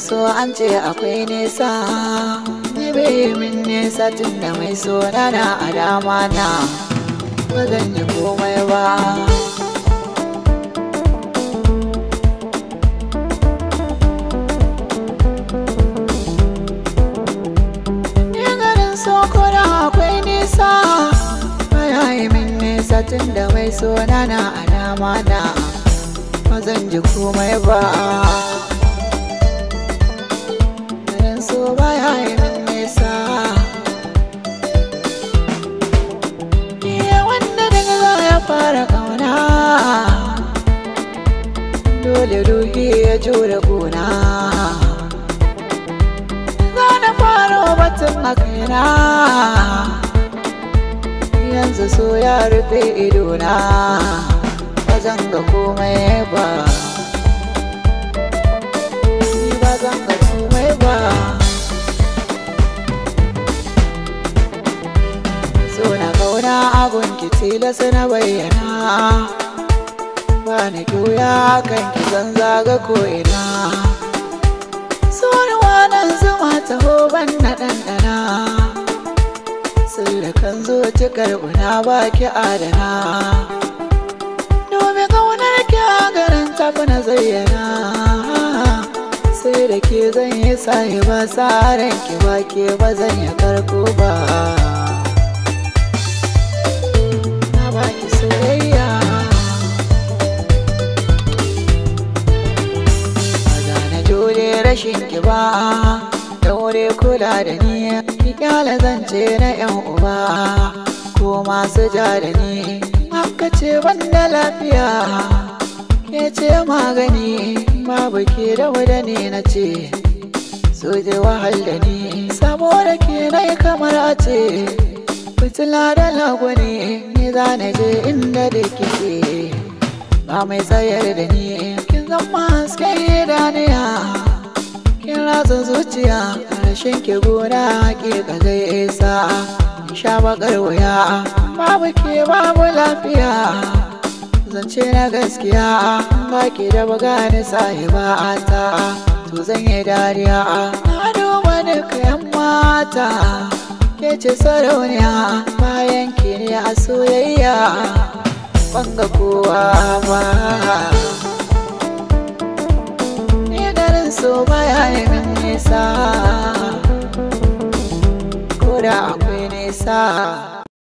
so an ce akwai nesa ni bai min nesa tun da mai so na a dama na ba zan yi komai ba ni garin so kuna akwai nesa baya yi min nesa tun da mai so na a dama na ba zan ji komai ba garin so baya yi min nesa Iya wanda daga za ya fara kauna dole ruhi ya jure gona za na fara batun a kaina yanzu so ya rufe idona ba zan ga komai ba ni ba zan ga komai ba so na kauna agun ki tilas na bayyana ba ni juya kan ki zan zaga ko'ina so ni wanan zuma taho ban na ɗanɗana sirrikan zuci karbuna ba ki adana domin kaunar ki a garin tafi na zayyana sai da ke zan yi sahi ba sa ranki ba ke ba zan yi karko ba na baki soyayya ba na jure rashin ki ba daure kula da ni ki kyala zance na yan uba ko masu ja da ni haka ce ban da lafiya ke ce magani babu ke da da ne na ce so je wahal da ni saboda ke na kamar a ce fitila da lagwani ni za na je inda da kike ba mai tsayar da ni kin zama haske idaniya kin ratsa zuciya rashin ki gona ke ka zai isa in sha bakar wuya babu ke babu lafiya zance na gaskiya ba ki da bagani sahiba ta to zan yi dariya na duba duka yan mata ke ce sarauniya bayan ki ne a soyayya banga kowa ba ni garin so baya yi min nisa ko da akwai nisa